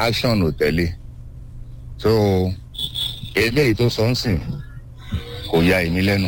action ò tẹ̀lé so eléyìí tó sọ ń sìn kò ya èmi lẹ́nu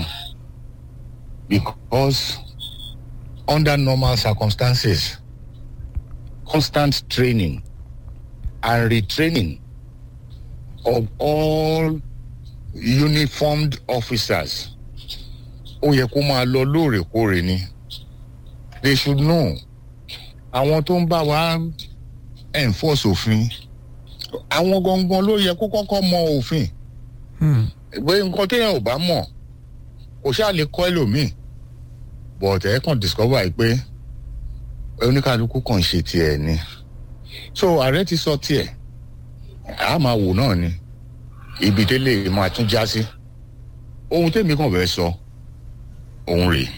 because under normal circumstances constant training and retraining of all uniformed officers ó yẹ kó máa lọ lóòrèkóòrè ni they should know àwọn tó ń bá wa enforce òfin àwọn gangan ló yẹ kó kọ́kọ́ mọ òfin pé nǹkan téèyàn ò bá mọ̀ kò ṣáà lè kọ́ ẹlòmíì but ẹ kàn discover yìí pé oníkàlùkù kàn ṣe tiẹ̀ ni so ààrẹ ti sọ tiẹ̀ a máa wò náà ni ibi délé máa tún já sí ohun tèmi kàn fẹ́ sọ òun rèé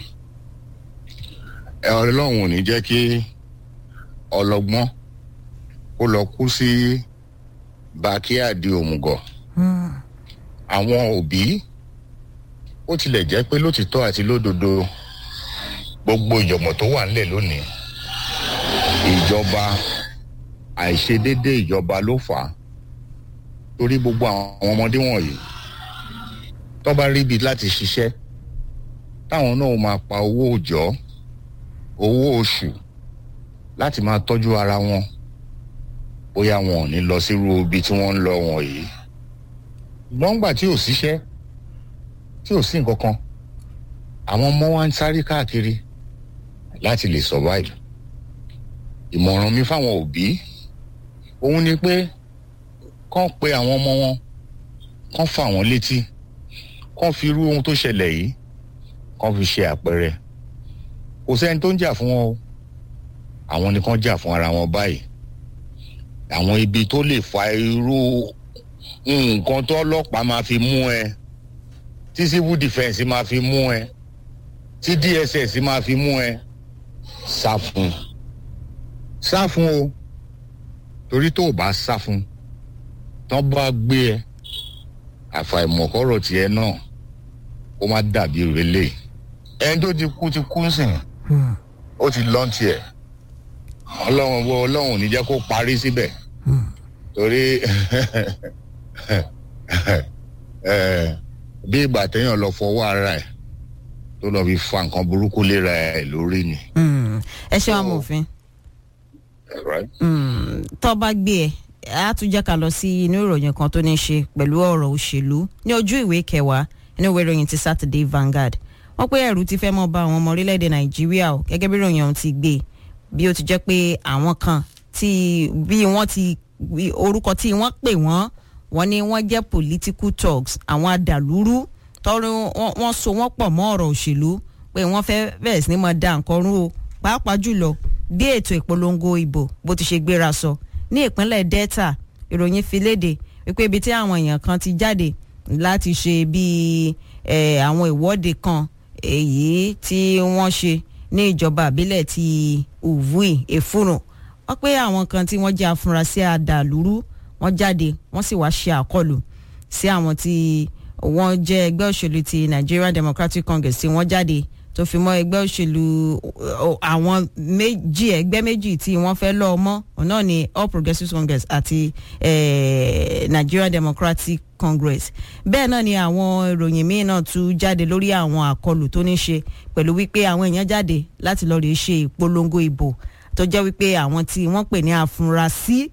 ẹ ọlọ́run ò ní jẹ́ kí ọlọ́gbọ́n kó lọ kú sí bàkíyàdì òmùgọ̀ àwọn òbí ó tilẹ̀ jẹ́ pé lótìtọ́ àti lódodo gbogbo ìjọ̀mọ̀ tó wà nílẹ̀ lónìí ìjọba àìṣedéédé ìjọba ló fà á torí gbogbo àwọn ọmọdé wọ̀nyí tó bá ríbi láti ṣiṣẹ́ táwọn náà máa pa owó òòjọ́ owó oṣù láti máa tọ́jú ara wọn bóyá wọn ò ní lọ sírú ibi tí wọ́n ń lọ wọ̀nyí gbọ́ngbà tí ò síṣẹ́ tí ò sí nǹkan kan àwọn ọmọ wa ń sáré káàkiri láti lè survive ìmọ̀ràn mi fáwọn òbí òun ni pé kán pe àwọn ọmọ wọn kán fà wọ́n létí kán fi irú ohun tó ṣẹlẹ̀ yìí kán fi ṣe àpẹẹrẹ kò sẹ́ni tó ń jà fún wọn o àwọn ni kán jà fún ara wọn báyìí àwọn ibi tó lè fa irú nǹkan tó ọlọ́pàá máa fi mú ẹ tí civil defence máa fi mú ẹ tí dss máa fi mú ẹ sá fún sá fún o torí tó o bá sá fún tán bá gbé ẹ àfàìmọ̀kọ́rọ̀ tiẹ̀ náà ó má dàbí rẹlẹ̀ ẹni tó ti kú ti kú sìn ó ti lọ́n tiẹ̀ ọlọ́run wo ọlọ́run ò ní jẹ́ kó parí síbẹ̀ torí bí ìgbà téèyàn lọ fọwọ́ ara ẹ̀ tó lọ fi fa nǹkan burúkú léra ẹ̀ lórí ni. ẹ ṣe amòfin tó bá gbé ẹ á tún jẹ́ ká lọ sí inú ìròyìn kan tó ní í ṣe pẹ̀lú ọ̀rọ̀ òṣèlú ní ojú ìwé kẹwàá inú ìwé ìròyìn ti Saturday Vanguard wọ́n pé ẹ̀rù ti fẹ́ mọ́ bá àwọn ọmọ orílẹ̀-èdè Nàìjíríà o gẹ́gẹ́ bí ìròyìn ọ̀hún ti gbé bí ó ti jẹ́ pé àwọn kan tí bí wọ́n ti orúkọ tí wọ́n pè wọ́n wọ́n ní wọ́n jẹ́ political talks àwọn adàlúrú tọ́rọ wọ́n so wọ́n pọ̀ mọ́ ọ̀rọ̀ òṣèlú pé wọ́n fẹ́ bẹ̀rẹ̀ sí ni mọ̀ da nǹkan rú o pàápàá jùlọ bí ètò ìpolongo ìbò bó ti ṣe gbéra sọ ní ìpínlẹ̀ Delta ìròyìn fi léde wípé ibi tí àwọn èèyàn kan ti jáde láti ṣe bíi àwọn ìwọ́de kan èyí tí wọ́n ṣe ní ìjọba àbílẹ̀ ti Uvui Efuru wọ́n pé àwọn kan tí wọ́n jẹ́ afurasí àdàlúrú wọ́n jáde wọ́n sì wáá ṣe àkọlù sí àwọn tí wọ́n jẹ́ ẹgbẹ́ òṣèlú ti Nigerian Democratic Congress tí wọ́n jáde tó fi mọ́ ẹgbẹ́ òṣèlú àwọn méjì ẹgbẹ́ méjì tí wọ́n fẹ́ lọ́ọ́ mọ́ náà ni All Progressives Congress àti Nigerian Democratic Congress bẹ́ẹ̀ náà ni àwọn ìròyìn míì náà tún jáde lórí àwọn àkọlù tó ní ṣe pẹ̀lú wípé àwọn èèyàn jáde láti lọ́ọ́ rèé ṣe ìpolongo ìbò tó jẹ́ wípé àwọn tí wọ́n pè ní afurasí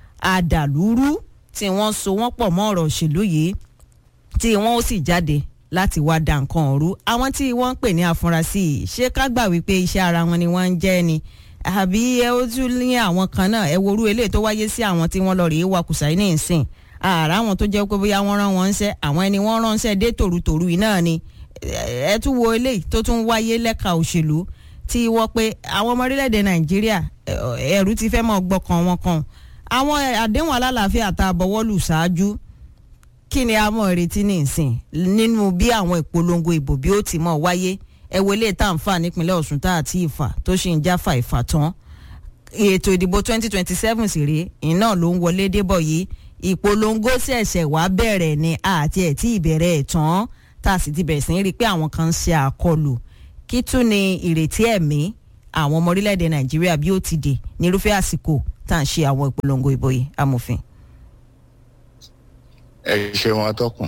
àdàlúrú tí wọ́n so wọ́n pọ̀ mọ́ ọ̀rọ̀ òṣèlú yìí tí wọ́n ó sì jáde láti wá da nǹkan ọ̀rú àwọn tí wọ́n ń pè ní afurasí yìí ṣé ká gbà wípé iṣẹ́ ara wọn ni wọ́n ń jẹ́ ni àbí ẹ ó tún ní àwọn kan náà ẹ worú eléyìí tó wáyé sí àwọn tí wọ́n lọ rèé wakùsà ní ìsìn ààrá àwọn tó jẹ́ pé bóyá wọ́n rán wọn ṣẹ́ àwọn ẹni wọ́n ránṣẹ́ dé tòrutòru yìí náà ni ẹ tún wo eléyìí tó tún wáyé lẹ́ka òṣèlú tí wọ́n pé àwọn ọmọ orílẹ̀-èdè nàìjíríà ẹ̀rù ti fẹ́ mọ́ gbọ́kàn wọn kan àwọn àdéhùn alálàáfíà tá a bọ̀wọ́lù ṣáájú kí ni a mọ̀ retí ní ìsìn nínú bí àwọn ìpolongo ìbò bí ó ti mọ̀ wáyé ẹ wo ilé tá à ń fà nípínlẹ̀ Ọ̀ṣun tá àti ìfà tó ṣì ń jáfà ìfà tán ètò ìdìbò 2027 sì rèé iná ló ń wọlé débọ̀ yìí ìpolongo ṣẹ̀ṣẹ̀ wá bẹ̀rẹ̀ ni àti ẹ̀ tí ìbẹ̀rẹ̀ ẹ̀ tán tá a sì ti bẹ̀rẹ̀ sí rí i pé àwọn kan ń ṣe àkọlù kí tún ni ìrètí ẹ̀mí àwọn ọmọ orílẹ̀-èdè Nàìjíríà bí ó ti dé nírúfẹ́ àsìkò tá à ń ṣe àwọn ìpolongo ìbò yìí amòfin. ẹ ṣe wọn atọ́kùn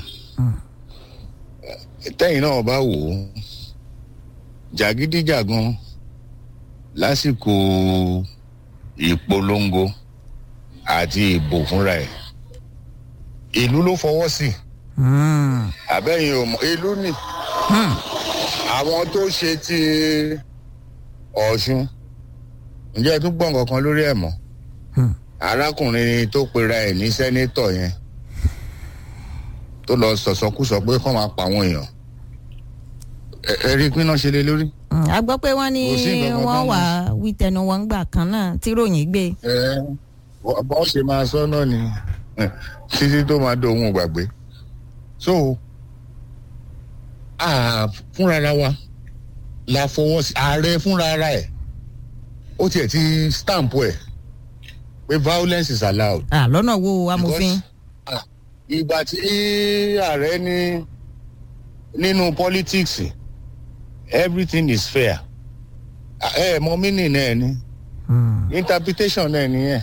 tẹ́yìn náà bá wò ó jàgídíjàgan lásìkò ìpolongo àti ìbò fúnra ẹ̀ ìlú ló fọwọ́ sí Mm. àbẹ́yìn ò mọ̀ ìlú ni Hmm. àwọn tó ṣe ti ọ̀ṣun ǹjẹ́ ẹ tún gbọ́ nǹkan kan lórí ẹ̀ mọ́ Hmm. arákùnrin tó pera ẹ̀ ní sẹ́nétọ̀ yẹn tó lọ sọ̀sọ́kùsọ pé kọ́ máa pa àwọn èèyàn ẹ- ẹ rí i pé náà ṣe lé lórí. Mm, a gbọ́ pé wọ́n ní Kò sí nǹkan kan wọ́n tán wà wí tẹnu wọn gbà kan náà tí ròyìn gbé. ẹ bọ́ ṣe máa sọ náà ni ẹ, títí tó máa dóhun gbàgbé so a fúnra wa la fọwọ́ sí ààrẹ fúnra ara ẹ̀ ó tiẹ̀ ti stamp ẹ̀ pé violence is allowed. Ah, lọ́nà wo amòfin. Because, ah, ìgbà tí ààrẹ ní nínú politics everything is fair ẹ ẹ mọ meaning náà ni Mm. interpretation náà nìyẹn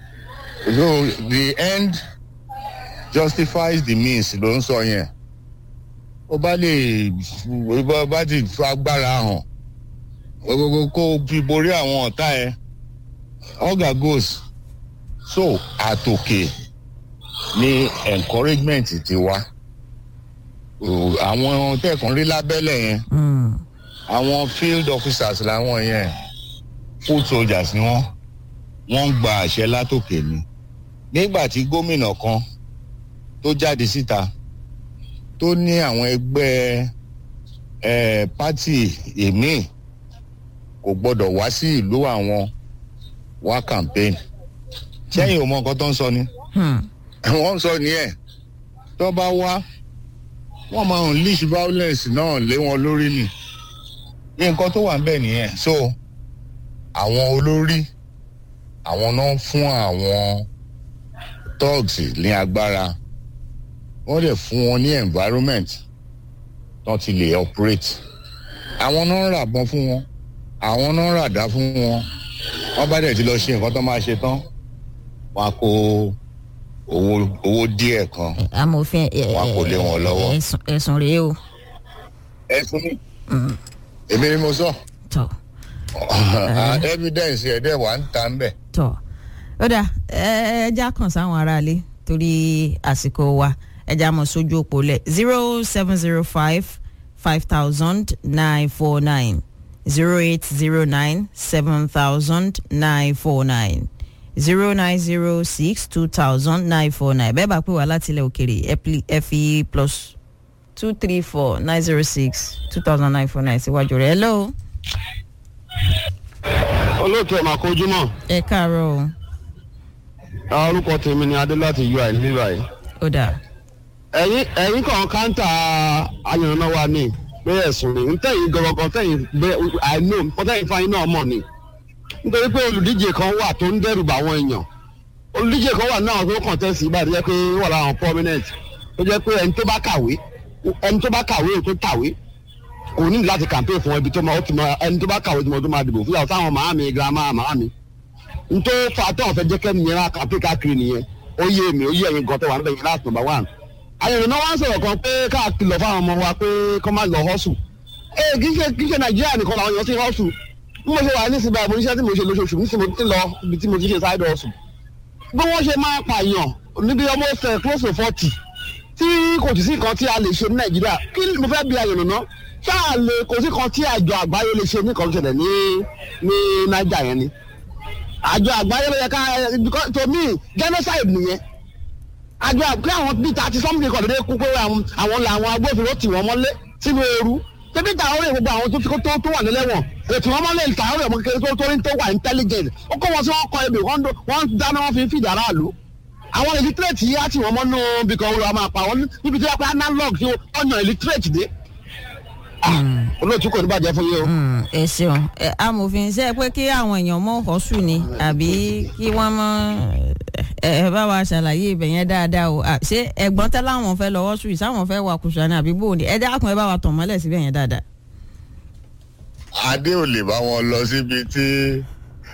so the end justifies the means ló ń sọ yẹn ó bá lè ó bá ti fi agbára hàn gbogbo kó o fi borí àwọn ọ̀tá ẹ ọ̀gá goes so àtòkè ní encouragement ti wá O, àwọn tẹ̀kùn rí lábẹ́lẹ̀ yẹn Mm. àwọn field officers làwọn yẹn foot soldiers ni wọ́n wọ́n ń gba àṣẹ látòkè ni nígbà tí gómìnà kan tó jáde síta tó ní àwọn ẹgbẹ́ ẹ̀ pátì èmi kò gbọ́dọ̀ wá sí ìlú àwọn wá campaign sẹ́yìn ò mọ nǹkan tó ń sọ ni Hmm. wọ́n ń sọ nìyẹn tó bá wá wọ́n máa unleash violence náà lé wọn lórí ni ní nǹkan tó wà ń bẹ̀ nìyẹn so àwọn olórí àwọn náà fún àwọn thugs ní agbára wọ́n dẹ̀ fún wọn ní environment tó ti lè operate àwọn náà ń ràbọn fún wọn àwọn náà ń ràdá fún wọn wọ́n bá dẹ̀ ti lọ ṣe nǹkan tó máa ṣe tán wọ́n á kó owó owó díẹ̀ kan amòfin ẹ- Wọn kò lé wọn lọ́wọ́. ẹ̀sùn- ẹ̀sùn rèé o. ẹ̀sùn mi èmi ni mo sọ tọ́ evidence ẹ̀ dẹ̀ wà ń ta ń bẹ̀. tọ́ ó dà ẹ já kàn sáwọn aráalé torí àsìkò wa ẹ já mọ̀ sójú òpó lẹ̀ zero seven zero five five thousand nine four nine zero eight zero nine seven thousand nine four nine zero nine zero six two thousand nine four nine bẹ́ẹ̀ bá pè wá láti ilẹ̀ òkèrè ẹ pli- ẹ fi plus two three four nine zero six two thousand nine four nine síwájú rẹ̀ hello olóòtú ẹ̀ máa kojú mọ́ ẹ káàárọ̀ o orúkọ tèmi ni adé láti ui níbí báyìí ó dà ẹ̀yin ẹ̀yin kan káńtà ayànnà wa ni pé ẹ̀sùn ni ntẹ̀yìn gọ̀gọ̀gọ̀ tẹ̀yìn gbé àìní ọ̀tẹ̀yìn fáyín náà mọ̀ ni nítorí pé olùdíje kan wà tó ń dẹ́rù bá àwọn èèyàn olùdíje kan wà náà tó kàn tẹ̀sí ìbàdí jẹ́ pé wà láwọn prominent tó jẹ́ pé ẹni tó bá kàwé ẹni tó bá kàwé tó kàwé kò ní láti campaign fún ẹbí tó máa ó ti máa ẹni tó bá kàwé tó máa tó máa dìbò fún yàtọ̀ táwọn màá mi girama màá mi ntó fatọ́ ọ̀fẹ́ jẹ́ kẹ́mi yẹn láti campaign káàkiri nìyẹn ó yé mi ó yé ẹ̀yin gan tó wà níbẹ̀ yẹn láti number one àyẹ̀wò náà wá ń sọ̀rọ̀ kan pé káàkiri lọ fáwọn ọmọ wa pé kọ́ máa lọ hustle ee kì í ṣe kì í ṣe nàìjíríà nìkan làwọn èèyàn ti hustle bí mo ṣe wà nísìnyí báyìí mo níṣẹ́ tí mo ṣe lóṣooṣù nísìnyí mo ti lọ ibi tí mo ti ṣe side hustle bí wọ́n ṣe máa pààyàn níbi almost uh, close to forty tí kò sí nǹkan tí a lè ṣe ní nàìjíríà kí mo fẹ́ bí ayọ̀nà náà ṣáà lè kò sí nǹkan tí àjọ àgbáyé lè ṣe ní nǹkan tó ṣẹlẹ̀ ní ní naija yẹn ni àjọ àgbáyé ló yẹ ká because to me genocide nìyẹn àjọ àgbáyé àwọn bíi thirty something kan dédé kú pé àwọn àwọn làwọn agbófinró tì wọ́n mọ́lé sínú ooru tẹ́bí tàwọn rẹ̀ gbogbo àwọn tó ti kó tó tó wà nílẹ̀wọ̀n ètò wọn mọ́lẹ̀ tàwọn rẹ̀ mọ́ kékeré tó tó ní tó wà intelligent ó kó wọn sí wọn kọ ebè wọn dó- wọn dáná wọn fi ń fìdí aráàlú àwọn illiterate yìí á tì wọ́n mọ́nú bí kan olùwà máa pa wọn níbi tí wọ́n pẹ́ analog tí wọ́n yàn illiterate dé. Ah, olóòtú kò ní bàjẹ́ fún yín o. Mm, ẹ ṣeun ẹ amòfin ṣe pé kí àwọn èèyàn mọ ọsù ni àbí kí wọn mọ ẹ ẹ bá wa ṣàlàyé ibẹ̀ yẹn dáadáa o À, ṣé ẹ̀gbọ́n tẹ láwọn fẹ́ lọ ọsù yìí sáwọn fẹ́ wà kùsà ni àbí bóun ni ẹ dákun ẹ bá wa tàn mọ́lẹ̀ síbẹ̀ yẹn dáadáa. adé ò lè bá wọn lọ síbi tí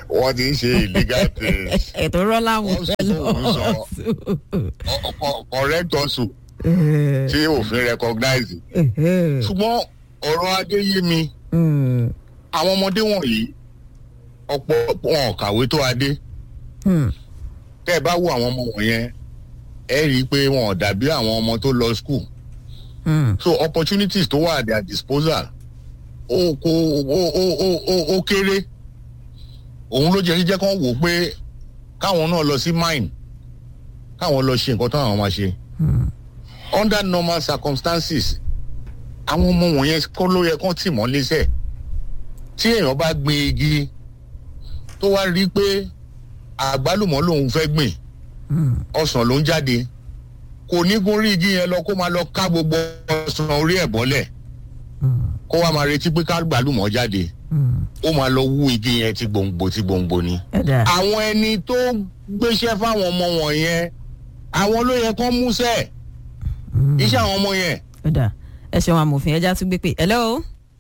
wọ́n ti ń ṣe illegal things ètò rọ́lá wọn Wọ́n fẹ́ sọ, lọ wọ́n sọ. Ọ- ọ- correct also tí òfin recognize ṣùgbọ́n ọ̀rọ̀ adé yé mi àwọn ọmọdé wọ̀nyí ọ̀pọ̀ wọn ò kàwé tó adé tẹ́ ẹ bá wo àwọn ọmọ wọ̀nyẹn ẹ rí i pé wọn ò dàbí àwọn ọmọ tó lọ school so opportunities tó wà at their disposal ó kó ó ó ó ó ó kéré òun ló jẹ́ jíjẹ́ kán wò ó pé káwọn náà lọ sí mine káwọn lọ ṣe nǹkan táwọn máa ṣe under normal circumstances àwọn ọmọ wọ̀nyẹn kọ́ ló yẹ kán tì mọ́ lẹ́sẹ̀ tí èèyàn bá gbin igi tó wá rí i pé àgbálùmọ́ lòun fẹ́ gbìn ọsàn ló ń jáde kò ní gun rí igi yẹn lọ kó máa lọ ká gbogbo ọsàn orí ẹ̀ bọ́lẹ̀ kó wá máa retí pé ká gbàlùmọ́ jáde ó máa lọ wú igi yẹn ti gbòǹgbò ti gbòǹgbò ni. ẹ̀dá àwọn ẹni tó gbéṣẹ́ fáwọn ọmọ wọ̀nyẹn àwọn ló yẹ kán múṣẹ́ iṣẹ́ àwọn ọmọ yẹn. ẹ̀dá ẹ ṣeun amòfin ẹja tún gbé pé hello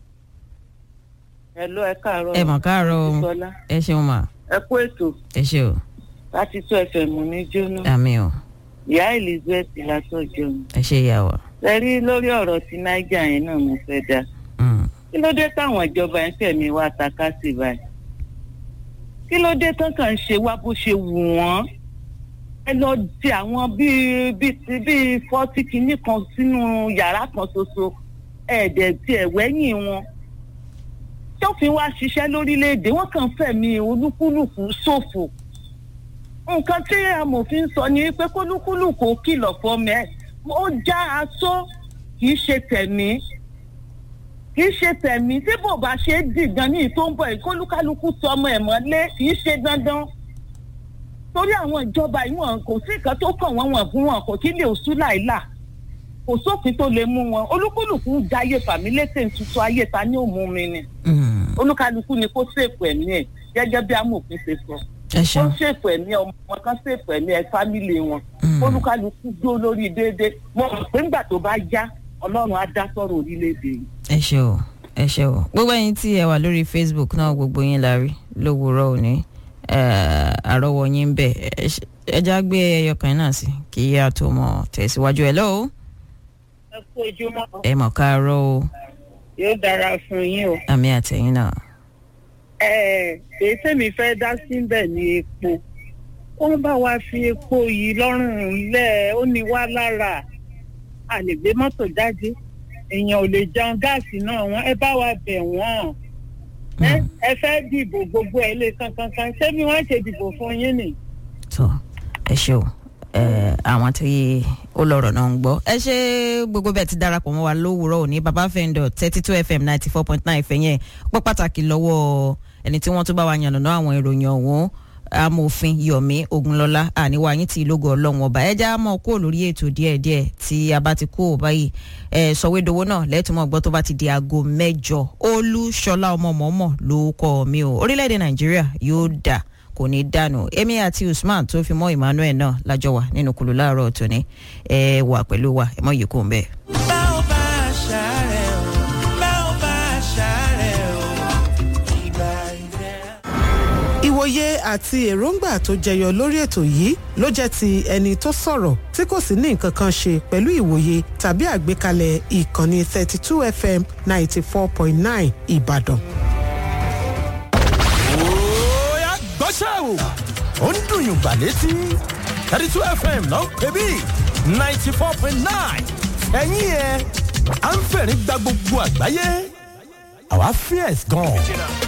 Hello, ẹ káàárọ̀. ẹ mọ̀ káàárọ̀ o Bísọ́lá. ẹ ṣeun mà Ẹ kú ètò ẹ ṣe o láti tó ẹsẹ̀ mú ní jóná. àmì o Ìyá Elizabeth látọ̀jọ́ mi. ẹ ṣe ìyá wa. Ẹ rí lórí ọ̀rọ̀ ti Niger yẹn náà mo fẹ́ dá. Mm. Kí ló dé táwọn ìjọba ẹ̀ ń tẹ̀mí wá takásì báyìí? Kí ló dé tán kàn ń ṣe wá bó ṣe wù wọ́n? Ẹ lọ di àwọn bíi bíi ti bíi fọ́tí kinní kan sínú yàrá kan ṣoṣo. Ẹ̀ẹ́dẹ̀ tí ẹ̀ wẹ́yìn wọn. Tófin wá ṣiṣẹ́ lórílẹ̀‐èdè wọ́n kàn fẹ̀mí olúkúlùkù ṣòfò nǹkan tí amòfin sọ ni pé kólúkúlùkù kìlọ̀ fọmọ ẹ̀ ó já aṣọ kì í ṣe tẹ̀mí kì í ṣe tẹ̀mí tí bò bá ṣe é dì gan ní ìtò ń bọ̀ yìí kólúkálukú sọ ọmọ ẹ̀ mọ́lé kì í ṣe dandan torí àwọn ìjọba yìí wọn kò sí nǹkan tó kàn wọ́n wọ̀n fún wọn kò kí lè oṣù láìlà kò sófin tó lè mú wọn olúkúlùkù ń jayé fàmílétè tuntun ayé ta ní òmù mi ni Mm. olúkálukú ni kó ṣèpù ẹ̀mí ẹ̀ gẹ́gẹ́ bí amòfin ṣe sọ ẹ wọ́n ṣeun ṣètò ẹ̀mí ọmọ kan ṣètò ẹ̀mí ẹ̀ fámìlì wọn Mm. olúkálukú dó lórí déédéé mo rò pé ńgbà tó bá yá ọlọ́run á dá sọ̀rọ̀ orílẹ̀-èdè yìí. ẹ ṣe o ẹ ṣe o gbogbo ẹyin tí ẹ wà lórí facebook náà gbogbo yín la rí lówùúrọ̀ òní eh, àrọ́wọ́ yín ń bẹ ẹ ṣe- ẹ já gbé ẹyọkàn náà sí kí a tó mọ tẹ̀síwájú ẹ lọ́wọ́ ẹ kú ojúmọ́ ẹ mọ̀ káàárọ̀ o yóò dára fún yín o. àmì àtẹ̀yìn náà. èyí tèmi fẹ́ dá síbẹ̀ ní epo wọ́n bá wa fi epo yìí lọ́rùn lẹ̀ ó ní wá lára a lè gbé mọ́tò jáde èèyàn ò lè jẹun gáàsì náà wọ́n ẹ bá wa bẹ̀ wọ́n ẹ Mm. ẹ fẹ́ dìbò gbogbo ẹ lè kankankan ṣé bí wọ́n ṣe dìbò fún yín nì. tó ẹ ṣe o ẹ àwọn tí ó lọ́rọ̀ náà ń gbọ́ ẹ ṣe gbogbo bẹ́ẹ̀ ti darapọ̀ mọ́ wa lówùúrọ̀ òní baba fẹ́ndọ̀ thirty two fm ninety four point nine ìfẹ́ yẹn pọ́ pàtàkì lọ́wọ́ ẹni tí wọ́n tún bá wa yànnàná àwọn ìròyìn ọ̀hún amòfin yomi ogunlọlá àníwá yín ti ìlógo ọlọ́run ọba ẹja mọ́ kó lórí ètò díẹ̀díẹ̀ tí a bá ti kó o báyìí ẹ sọ̀wédowó náà lẹ́tùmọ̀ gbọ́ tó bá ti di aago mẹ́jọ olúṣọlá ọmọ mọ́mọ́ ló kọ́ mi o orílẹ̀-èdè nàìjíríà yóò dà kò ní dànù èmi àti usman tó fi mọ́ emmanuel náà lájọ wà nínú kùlù láàárọ̀ tòní ẹ wà pẹ̀lú wa ẹ mọ̀ yìí kò ń bẹ́ẹ̀. bá ò bá ṣàárẹ̀ o bá ò bá ṣàárẹ̀ o ìgbà ìrẹ́. ìwòye àti èròǹgbà tó jẹyọ lórí ètò yìí ló jẹ́ ti ẹni tó sọ̀rọ̀ tí kò sì ní nǹkan kan ṣe pẹ̀lú ìwòye tàbí àgbékalẹ̀ ìkànnì 32 fm 94.9 ìbàdàn. Oya gbọ́ṣẹ́ o. Ó ń dùn yùngbà létí. thirty two FM ló ń pè bí ninety four point nine. Ẹ̀yin ẹ̀ à ń fẹ̀rín gba gbogbo àgbáyé. Àwa fierce gan.